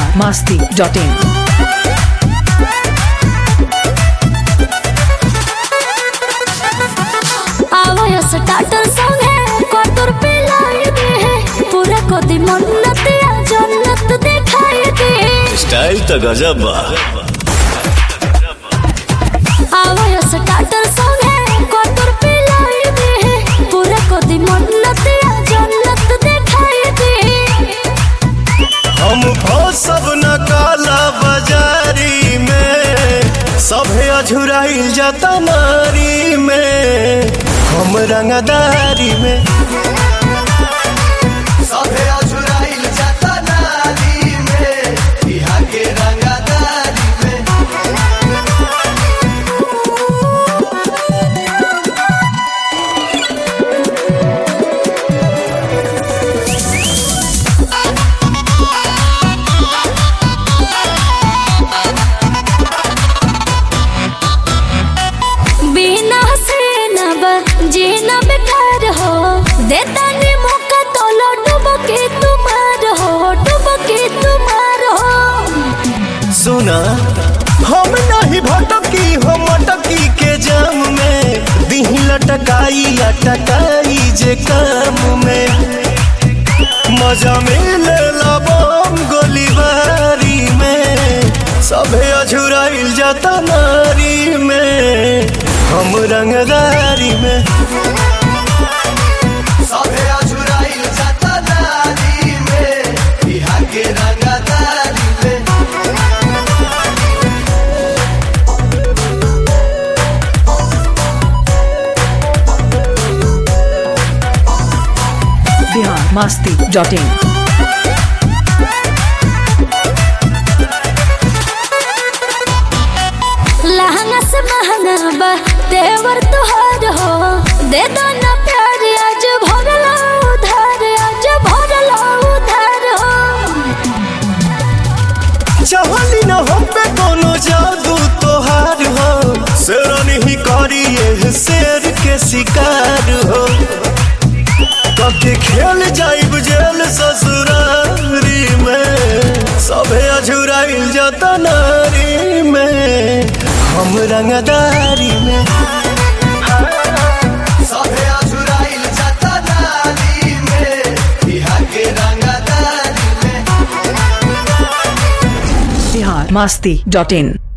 masti.in. आवय starter song है कटोर पे लाई दे है पूरा को दी मन्नत या जन्नत दिखाई दे स्टाइल तो गजब बा आवय स्टार्टर सॉन्ग है कटोर पे लाई दे है पूरा को दी मन्नत या जन्नत दिखाई दे हम सब न काला बाजारी में सभे अझुराइल जाता नारी में हम रंगदारी में सभे अझुराइल जाता नारी में बिहार के रंगदारी में बिना से न ब जीना बेकार हो देता ने मौका तो लो डूबो के तुम्हार हो डूबो के तुम्हार हो सुना हम नहीं भटकी हम अटकी के जाम में दिही लटकाई अटकाई जे काम में मजा मिले लबम गोलीबारी में सभे अझुराइल जाता नारी में हम रंगदारी में सभे अझुराइल जाता नारी में बिहार के रंगदारी में Bihar masti.in. लहंगा से महंगा बा देवर तुहार हो दे दो ना प्यार आज भरला उधार आज भरला उधार हो चाहली न हम पे कोनो जादू तोहार हो शेरनी ही करी ये शेर के शिकार हो कभी खेल जाइब जेल ससुरारी में सभे अझुराइल जाता नारी में हम रंगदारी में सभे अझुराइल जाता नारी में बिहार के रंगदारी में Bihar masti.in.